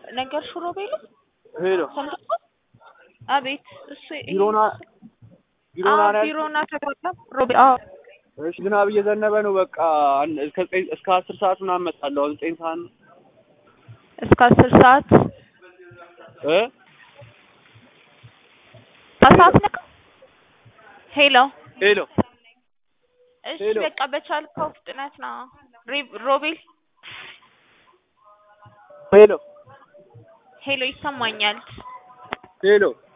ነገርሽው ሮቤል ሄሎ ሰምተሻል? አቤት እሱ ቢሮና ቢሮና አዎ ነው ቢሮና ተግባባ ሮቤል አዎ እሺ ዝናብ እየዘነበ ነው። በቃ አን- እስከ ዘጠኝ እስከ አስር ሰዓት ምናምን እመጣለሁ። አሁን ዘጠኝ ሰዓት ነው እስከ አስር ሰዓት እ ከሰዓት ነካ ሄሎ ሄሎ እሺ ሄሎ። በቃ በቻልከው ፍጥነት ና ሪ- ሮቤል ሄሎ ሄሎ ይሰማኛል ሄሎ